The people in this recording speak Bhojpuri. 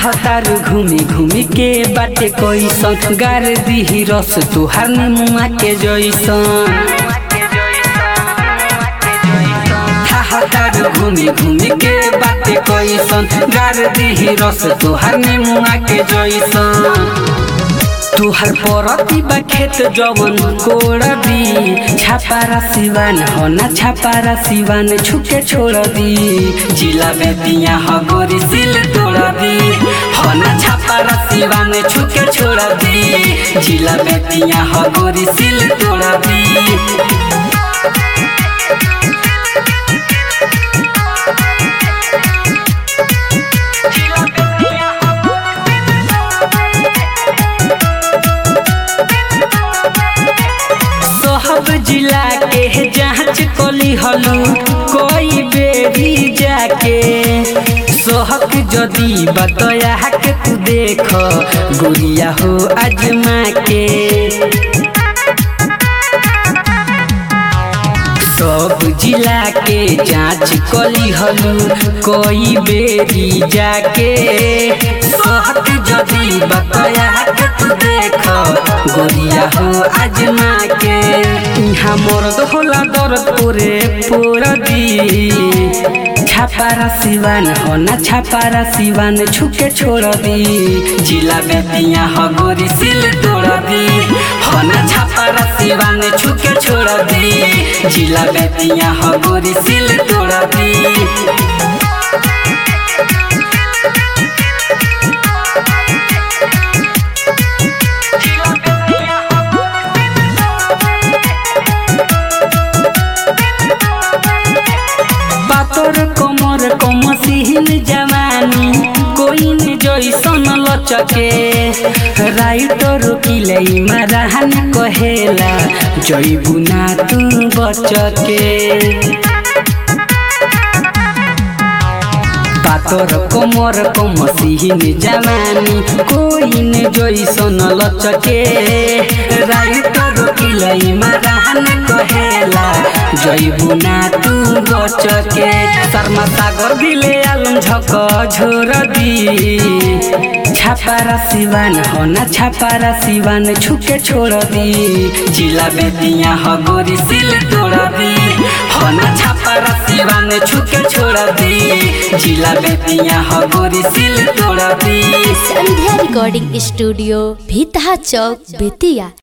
चाहतारू घूमी घूमी के बाटे कैसन गार दिही रस तुहार निमुआ के जैसन चाहतारू घूमी घूमी के बाटे कैसन गार दिही रस तुहार निमुआ के जैसन तुहर परती बा खेत जवन कोड़ दी छापारा सिवान हो ना छापारा सिवान छुके छोड़ दी जिला बेतिया हो गोरी सिल तोड़ दी हो ना छापारा सिवान छुके छोड़ दी जिला बेतिया हो गोरी सिल तोड़ दी सोहब जिला के जांच कली हलू कोई बेरी जाके सोहक जदी बतया के तू देख गुड़िया हो अजमा के सब जिला के जांच कली हलू कोई बेरी जाके सोहक जदी बतया के तू देख गोरिया हो अजमा के यहाँ मर्द होला दर्द पूरे पूरा दी छापारा सिवान हो ना छापारा सिवान छुके छोड़ दी जिला बेतिया हो गोरी सिल तोड़ दी हो ना छापारा सिवान छुके छोड़ दी जिला बेतिया हो गोरी सिल तोड़ दी पातर कमर कमसिन जवानी कोई न जैसन लचके राइटर किलै मराहन कहेला जैबू ना तू बचके पातर कमर कमसिन जवानी कोई न जैसन लचके राइटर किलै मराहन कहेला जैबू ना तू बचके शर्मा सागर दिले आलम झक झोर दी छापारा सिवान हो ना छापारा सिवान छुके छोड़ दी जिला बेतिया हो गोरी सिल तोड़ दी हो ना छापारा सिवान छुके छोड़ दी जिला बेतिया हो गोरी सिल तोड़ दी संध्या रिकॉर्डिंग स्टूडियो भीतहा चौक बेतिया